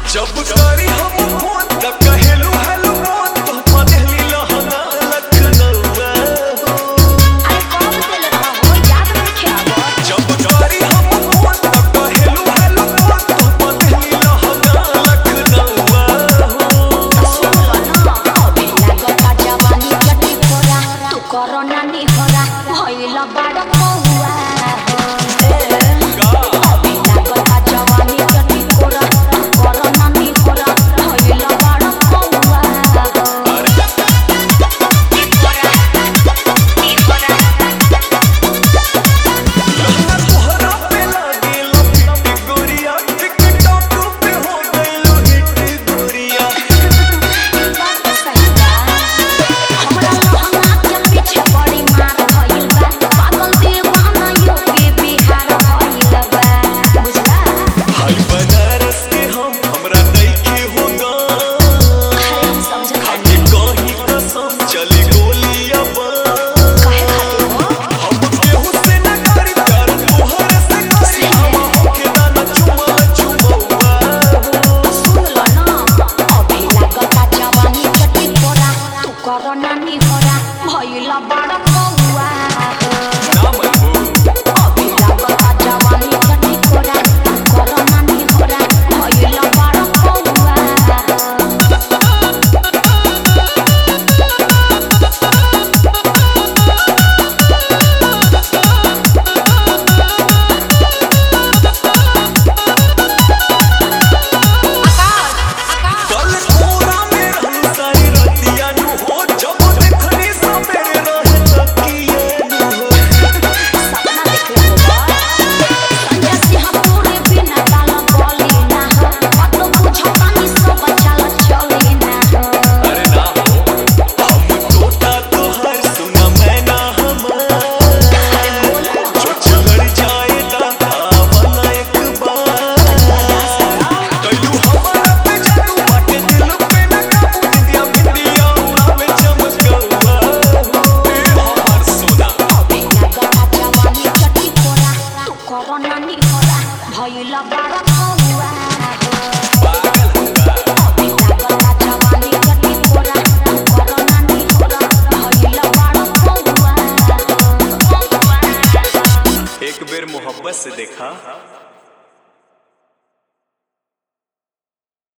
जब करी हम फोन त कहेलू हेलो फोन तो पदेली लहंगा लखनऊआ अरे कब दिल रहा हो याद रखे अब जब करी हम फोन त कहेलू हेलो फोन तो पदेली लहंगा लखनऊआ सुन लो ना अभी लागता जवानी चटी फोरा तू करो नानी होरा भइल बड़ कौआ अभी लागता जवानी चटी फोरा तू करो नानी होरा भइल बड़ कौआ लहंगा तोहरा पे लागेल पिट गोरिया टिकटॉक पे हो गइल हिट गोरिया बात सही बा हमरा लहंगा के पीछे बड़ी मार भइल बा पागल दीवाना यूपी बिहार भइल बा बुझला हाय बनारस के हम हमरा नइखे होगा अरे हम समझ खाके कहीं कसम चली गोलियां बा काहे खातिर हो हम केहू से न करी प्यार तोहरे से करी हम होके दाना चुमा चुमौआ सुन लो ना अभी लागता जवानी चटी फोरा तू करो नानी होरा भइल बड़ कौआ ना मनबू अभी लागता जवानी चटी फोरा तू करो नानी होरा भइल बड़ कौआ कल कोरा में रहू सारी रतिया नु हो जब देखनी सवेरे रहे तकिए नु हो सपना देखले होगा संजय सिंह पूरे बिना डाल बोली ना हो मतलब बुझो पानी सब चल चली ना हो अरे ना हो हम तोता तोहर सुना मैं ना हमर अरे बोल ना जो चढ़ जाए आवाना एक बार कलू हमारा पे जादू बाटे दिल पे न काबू दिया बिंदिया उड़ावे चमकौआ ए हमार सोना अभी लागता जवानी चटी फोरा तू करो नानी होरा भइल बड़ कौआ पागल होगा अभी लागता जवानी चटी फोरा तू करो नानी होरा भइल बड़ कौआ एक बेर मोहब्बत से देखा